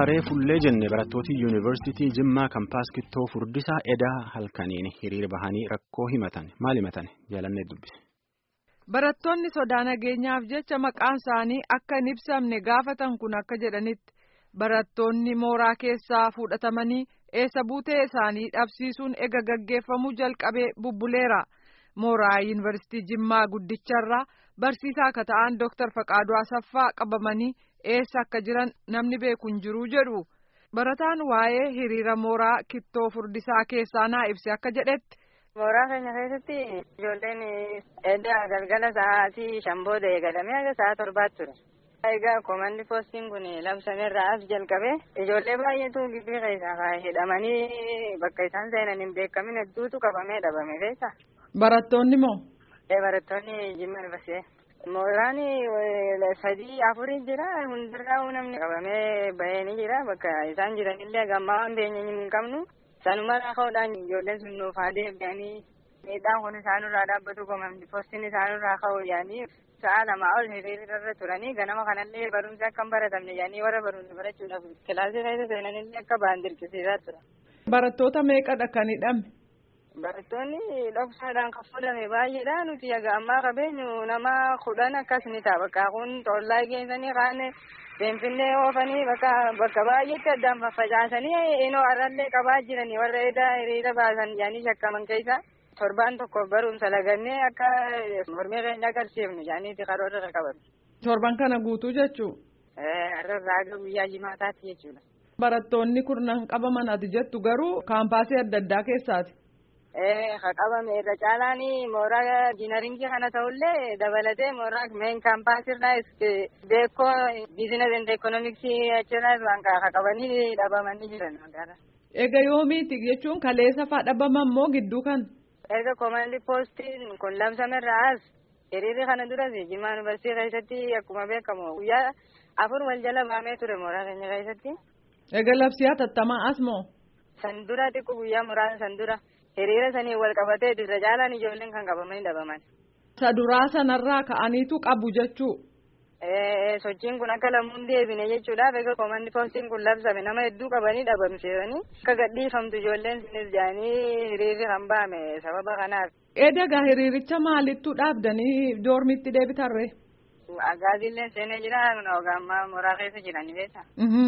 Akkuma reefullee jenne barattooti yuunivarsiitii Jimmaa Kampaas Kittoo Furdisaa edaa halkaniin hiriira bahanii rakkoo himatan maal himatan jaalannee dubbise. Barattoonni sodaa nageenyaaf jecha maqaan isaanii akka hin ibsamne gaafatan kun akka jedhanitti barattoonni mooraa keessaa fudhatamanii eessa buutee isaanii dhabsiisuun ega gaggeeffamuu jalqabee bubbuleera. Mooraa yuunivarsiitii Jimmaa guddicharraa barsiisaa akka ta'an Dooktar Faqaaduu Asaffaa qabamanii eessa akka jiran namni beeku hin jiru jedhu. Barataan waa'ee hiriira mooraa kittoo furdisaa keessaa naa ibse akka jedhetti. Mooraa keenya keessatti ijoolleen edda galgala sa'aatii shan booda eegalamee haga sa'a torbaatti ture. Egaa koomandi poostiin kun labsameerraa as jalqabee ijoollee baay'eetu gibbii keessaa hidhamanii bakka isaan seenan hin beekamin hedduutu qabamee dhabame beektaa. Barattoonni moo? Barattoonni Jimmaa Yuunivarsiitii. Mooraan sadii afurii jira hundarraa namni qabamee bahee ni jira bakka isaan jiranillee gammaa waan beenye hin qabnu sanumarraa ka'uudhaan ijoolleen sun nuuf haa deebi'anii miidhaan kun isaanirraa dhaabbatu koomandi poostiin isaanirraa ka'u yaanii sa'a lamaa ol hiriirarra turanii ganama kanallee barumsa akka hin baratamne yaanii warra barumsa barachuudhaaf kilaasii keessa seenanillee akka ba'an dirqisiisaa tura. Barattoota meeqadha kan hidhame? Barattoonni dhoksaadhaan kan fuudhame baay'eedha. Nuti egaa ammaa qabeenyu nama kudhan akkas ni ta'a. Bakka kun tollaa geessanii kaan Finfinnee oofanii bakka bakka baay'eetti addaan faffacaasanii inoo har'allee qabaa jiranii warra edaa hiriira baasan jaanii shakkaman keessa torbaan tokko barumsa lagannee akka mormii keenya agarsiifnu jaaniiti karoora qaban. Torban kana guutuu jechuu? Har'arraa aga guyyaa jimaataatti jechuudha. Barattoonni kurnan qabaman ati jettu garuu kaampaasii adda addaa keessaati. Ka qabame irra caalaan mooraa diinaringii kana ta'ullee dabalatee mooraa meen kaampaasirraa beekoo biizinasi endi ekoonoomiksii achirraas waan ka qabanii dhabamanii jiran. Egaa yoomiiti jechuun kaleessa fa'aa dhabaman moo gidduu kan? Erga koomandi poostiin kun labsamerraa as hiriirri kana duras Jimmaa Yuunivarsiitii keessatti akkuma beekamu guyyaa afur wal jala baamee ture mooraa keenya keessatti. Egaa labsii hatattamaa as moo? San dura xiqqoo guyyaa muraasa san dura. hiriira sanii wal qabatee irra caalaan ijoolleen kan qabamanii dhabaman. Isa duraa sanarraa ka'aniitu qabu jechuu. Sochiin kun akka lamuun deebine jechuudhaaf egaa koomandi poostiin kun labsame nama hedduu qabanii dhabamsiisanii akka gadhiifamtu ijoolleen sinis jedhanii hiriirri kan ba'ame sababa kanaaf. Eedagaa hiriiricha maalittu dhaabdanii doormitti deebitarree? Agaazillee seenee jira ogaammaa mooraa keessa jiranii beektaa.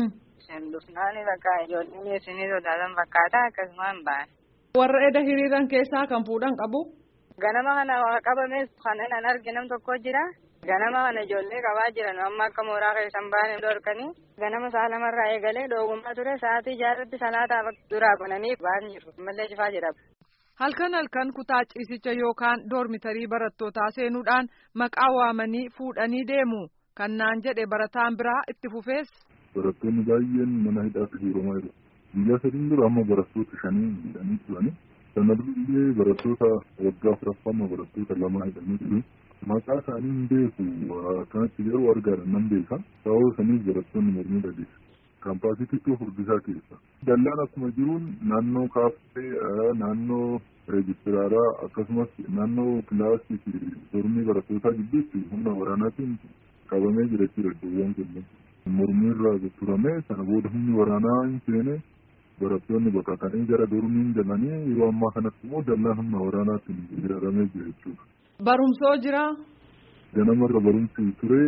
Sendufnaani bakka ijoolleen isinii sodaatan fakkaata akkasumaan ba'an. Warra eda hiriiran keessaa kan fuudhan qabu. Ganama kana qabames kan an arge nam tokko jira. Ganama kana ijoollee qabaa jiran amma akka mooraa keessan baane dhorkanii ganama sa'a lamarraa eegalee dhoogummaa ture sa'aatii jaarratti salaataa duraa bananii ba'an jiru. Mallee cifaa jedhama. Halkan halkan kutaa ciisicha yookaan doormitarii barattootaa seenuudhaan maqaa waamanii fuudhanii deemu. Kan naan jedhe barataan biraa itti fufees. Barattoonni baay'een mana hidhaatti hiiramaa jiru. Guyyaa sadiin dura amma barattoota shanii hidhanii turani. Sana durallee barattoota waggaa afuraffaa barattoota lama hidhanii jiru. Maqaa isaanii hin beeku akkanatti yeroo argaadha nan beeka. Sababa saniif barattoonni mormii dhageessa. Kaampaasii xiqqoo furdisaa keessa. Dallaan akkuma jiruun naannoo kaaffee, naannoo reejistiraaraa akkasumas naannoo kilaasii fi dormii barattootaa gidduutti humna waraanaatiin qabamee jira jechuudha iddoowwan kunneen. Mormii irraa turamee sana booda humni waraanaa hin seene barattoonni baqatanii gara dormiin galanii yeroo ammaa kanatti immoo dallaan humna waraanaatiin hiriiramee jira jechuudha. Barumsoo jira. Ganamarra barumsi ture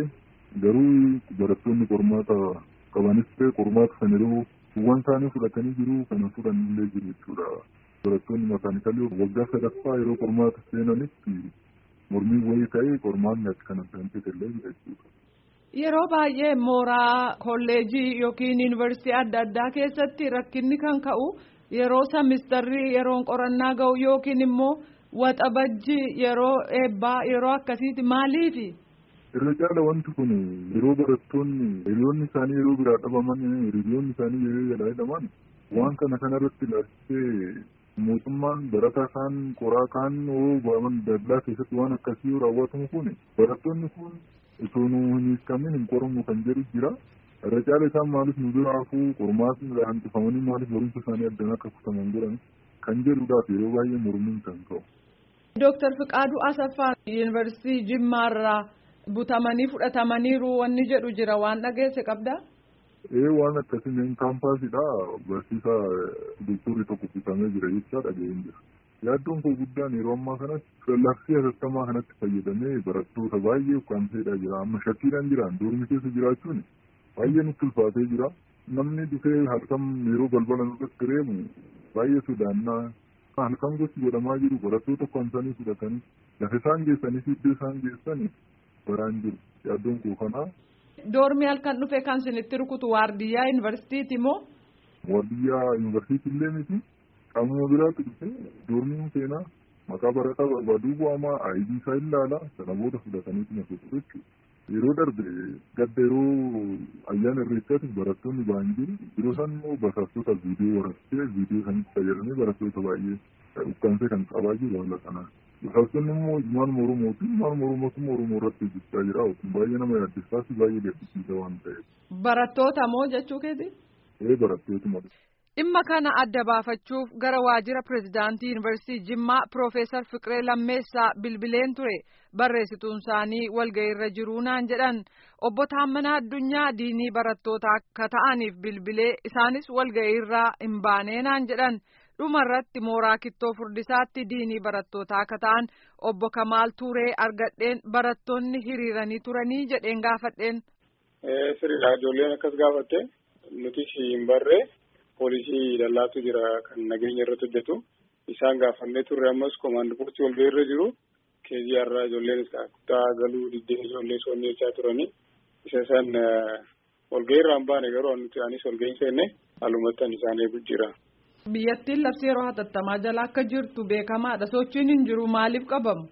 garuu barattoonni qormaata qabanis ture qormaata sana yeroo kuuwwan isaanii fudhatanii jiru kana fudhannillee jiru jechuudha. Barattoonni makaanikalii waggaa sadaffaa yeroo qormaata seenanitti mormii wayii ta'ee qormaanni akka kana illee jira jechuudha. Yeroo baay'ee mooraa kolleejii yookiin yuunivarsiitii adda addaa keessatti rakkinni kan ka'u yeroo samistarrii yeroon qorannaa ga'u yookiin immoo waxabajji yeroo eebbaa yeroo akkasiiti maaliifi? Irra caala wanti kun yeroo barattoonni hiriyoonni isaanii yeroo biraa dhabaman hiriyoonni isaanii yeroo jalaa hidhaman waan kana kanarratti ilaalchisee mootummaan barataa kaan qoraa kaan ba'aman dallaa keessatti waan akkasii yoo raawwatamu kun barattoonni kun osoo nu hin hiikamin hin qoramu kan jedhu jira. Irra caala isaan maaliif nu bira hafuu qormaatni hanqifamanii maaliif barumsa isaanii addaan akka kutaman godhan kan jedhuudhaaf yeroo baay'ee mormiin kan ka'u. Dooktar Fiqaaduu Asaffaa Yuunivarsiitii Jimmaarraa butamanii fudhatamaniiru wanni jedhu jira waan dhageesse qabdaa? Ee waan akkasii kaampaasidha barsiisaa doktorri tokko kutamee jira jechaa dhaga'een jira. Yaaddoon koo guddaan yeroo ammaa kanatti labsii hatattamaa kanatti fayyadamee barattoota baay'ee ukkaamseedha jira. Amma shakkiidhaan jiraan doormi keessa jiraachuun baay'ee nutti ulfaatee jira. Namni dhufee halkan yeroo balbala nurratti reemu baay'ee sodaannaa halkan gosti godhamaa jiru barattoota ukkaamsanii fudhatanii lafa isaan geessanii fi iddoo isaan geessanii baraan jiru. Yaaddoon koo kanaa. Doormi halkan dhufe kan isinitti rukutu waardiyyaa yuunivarsiitiiti moo? Waardiyyaa yuunivarsiitii illee miti. Qaamuma biraatti dhufe doormiin seenaa maqaa barataa barbaaduu bu'amaa aayidii isaa ilaala sana booda fudhataniitu na fuudhu jechuudha. Yeroo darbe gadda yeroo ayyaana irreechaatti barattoonni ba'an jiru yeroo isaan immoo basaastota viidiyoo waraabsee viidiyoo sanitti fayyadamee barattoota baay'ee ukkaamsee kan qabaa jiru haala kanaan. Basaastonni immoo ilmaan Oromootiin ilmaan Oromootummaa Oromoo irratti hojjechaa jira baay'ee nama yaaddessaa fi baay'ee gaddisiisa waan ta'eef. Barattoota moo jechuu keeti? Ee barattootuma. Dhimma kana adda baafachuuf gara waajjira pireezidaantii yuunivarsiitii Jimmaa Piroofeesar Fiqiree Lammeessaa bilbileen ture barreessituun isaanii walga'iirra jiruu naan jedhan obbo Taammanaa Addunyaa diinii barattootaa akka ta'aniif bilbilee isaanis walga'iirraa hin baanee naan jedhan dhumarratti mooraa kittoo furdisaatti diinii barattootaa akka ta'an obbo Kamaal Tuuree argadheen barattoonni hiriiranii turanii jedheen gaafadheen. Sirriidha ijoolleen akkas gaafatte nuti hin barree. poolisii dallaatu jira kan nageenya irratti hojjetu isaan gaafannee turre ammas koomaandi poostii walga'ii irra jiru keezii har'aa ijoolleen kutaa galuu diddee ijoollee soonnii jechaa turanii isa san walga'ii irraa hin baane garuu nuti anis walga'ii hin seenne halumattan isaan eegu jira. Biyyattiin labsii yeroo hatattamaa jala akka jirtu beekamaadha sochiin hin jiru maaliif qabamu?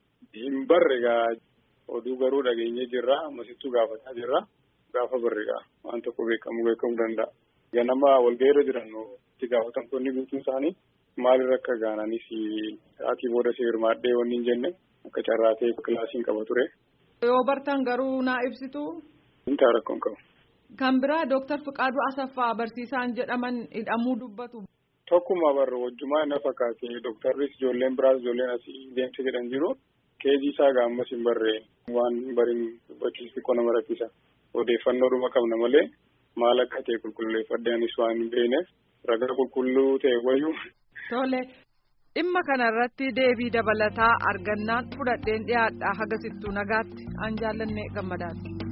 Hin barre gaa oduu garuu dhageenyee jirra ammasittuu gaafataa jirra gaafa barre gaa waan tokko beekamu beekamuu danda'a. ganama walga'ii irra jiran itti gaafatamtoonni guutuun isaanii maalirra akka gaananis sa'aatii booda si hirmaadhee wanni hin jenne akka carraatee kilaasiin qaba ture. Yoo bartan garuu naa ibsitu. Hin ta'a rakkoon qabu. Kan biraa Dooktar Fiqaaduu Asaffaa barsiisaan jedhaman hidhamuu dubbatu. Tokkuma barra wajjumaa na fakkaate dooktarris ijoolleen biraas ijoolleen asii deemte jedhan jiru keejii isaa gaammas hin barree waan bariin dubbachuus xiqqoo nama rakkisa odeeffannoodhuma qabna malee. maal akka ta'e qulqulleeffadhee anis waan hin beekneef ragaa qulqulluu ta'e wayyuu. Tole dhimma kanarratti deebii dabalataa argannaan fudhadheen dhiyaadha hagasittuu nagaatti an jaallanne gammadaati.